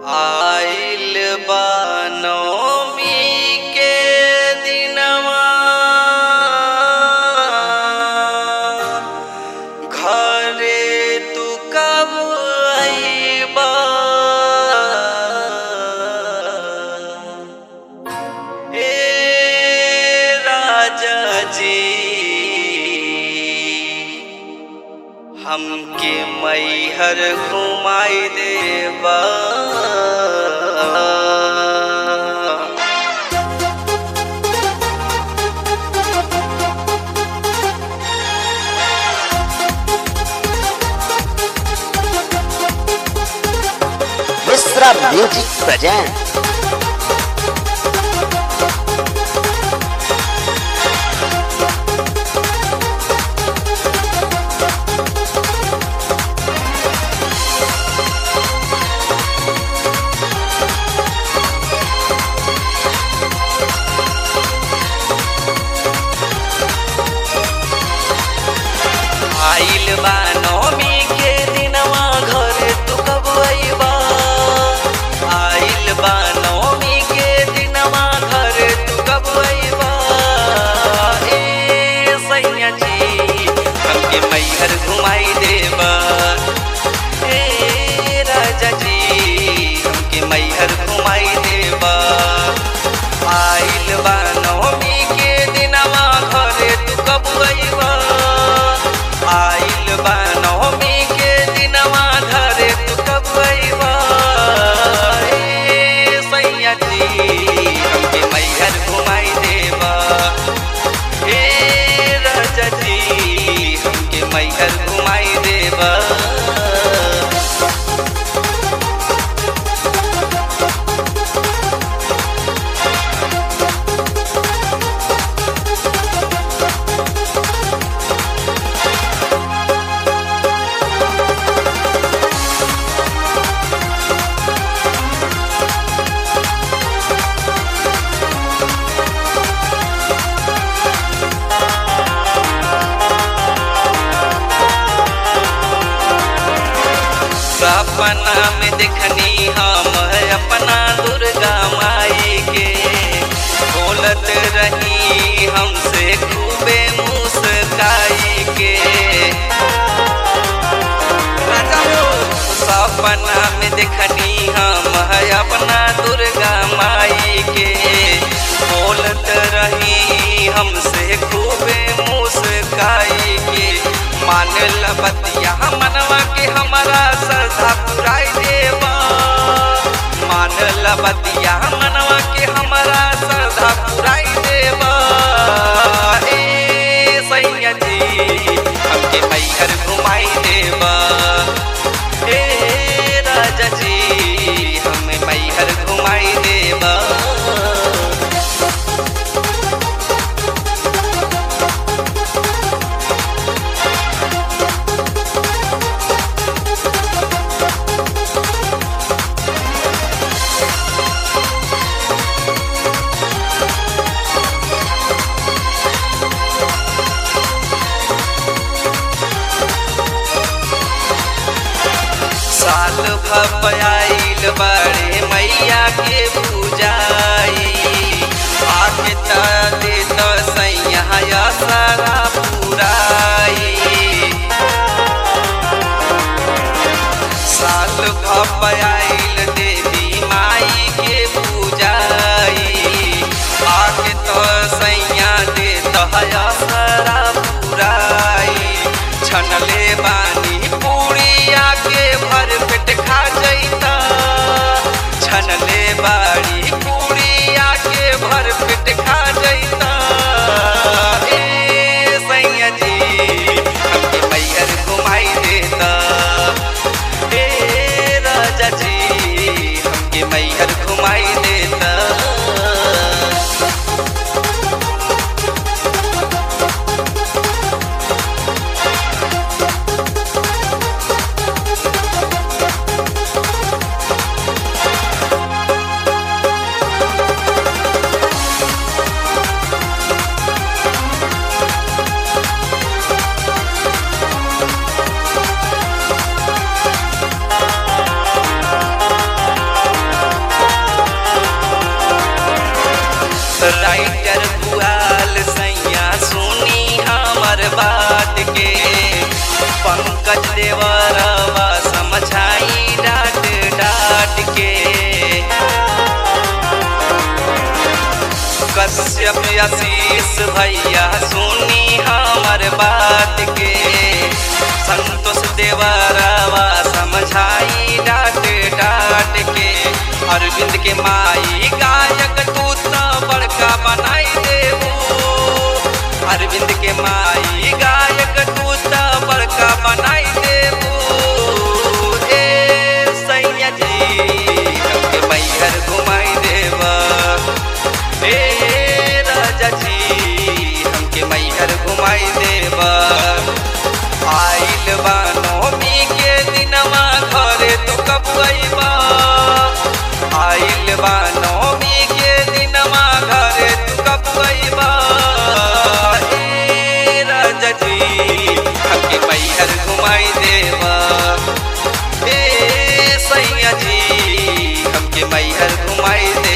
आइल बा नवमी के दिनवा घरे तू कब अइबा ए राजा जी हमके मैहर घुमाई देबा मिश्रा म्यूजिक प्रेजेंट आइल बा नवमी के दिनवा घरे तू कब अइबा आइल बा नवमी के दिनवा घरे तू कब अइबा ए सैया जी हमके मैहर घुमाई देबा ए राजा जी हमके मैहर घुमाई देबा आइल बा नवमी के दिनवा घरे तू कब अइबा आइल बा नवमी के दिनवा घरे तू कब अइबा ए सैया जी हमके मैहर घुमाई देबा ए राजा जी हमके मैहर घुमाई देबा सपना में देखनी हम अपना दुर्गा माई के बोलत रही हमसे खूबे मुस्काई के राजा हो सपना में देखनी हम अपना दुर्गा माई के बोलत रही हमसे खूबे मुस्काई के मान बतिया मनवा के हमारा श्रद्धा पुराई देवा मान बतिया मनवा के हमारा श्रद्धा पुराई देवा ए सैया जी हमके मैहर घुमाई देवा ए राजा जी हमें मैहर घुमाई देवा साल भपयाइल बड़े मैया के पूजाई आके त दे त सैया सारा पुराई साल भपयाइल देवी माई के पूजाई आके त सैया दे तहया सारा पुराई छनले बानी पूड़िया के भर पेट खा जैता छनले बाड़ी पूड़िया के भर पेट खा जैता ए सैया जी हमके मैहर घुमाई देता ए राजा जी हमके मैहर घुमाई देता पंकज देवरवा समझाई डाट डाट के कश्यप आशीष भैया सुनी हमर बात के संतोष देवरवा समझाई डाट डाट के अरविंद के माई गायक तू तो बड़का बनाई देबू अरविंद के माई गायक तू तो बड़का बनाई देबू ए सैया जी हमके मैहर घुमाई देबा ए राजा जी हमके मैहर घुमाई देबा आइल बा नवमी के दिनवा घरे तू कब अइबा आइल बा नवमी के दिनवा घरे तू कब अइबा ए राजा जी हमके मैहर घुमाई देबा ए सैया जी हमके मैहर घुमाई दे